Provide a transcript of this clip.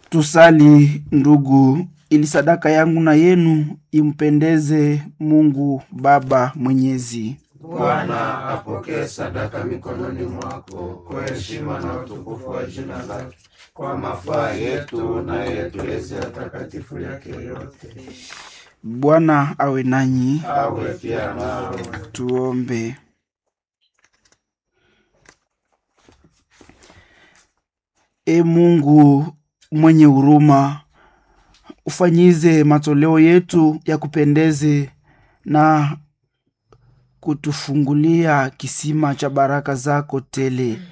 Tusali ndugu, ili sadaka yangu na yenu impendeze Mungu Baba Mwenyezi. Bwana apokee sadaka mikononi mwako kwa heshima na utukufu wa jina lake, kwa mafaa yetu na ya Eklesia takatifu yake yote. Bwana awe nanyi, Awe pia nawe. tuombe. E Mungu mwenye huruma, ufanyize matoleo yetu ya kupendeze na kutufungulia kisima cha baraka zako tele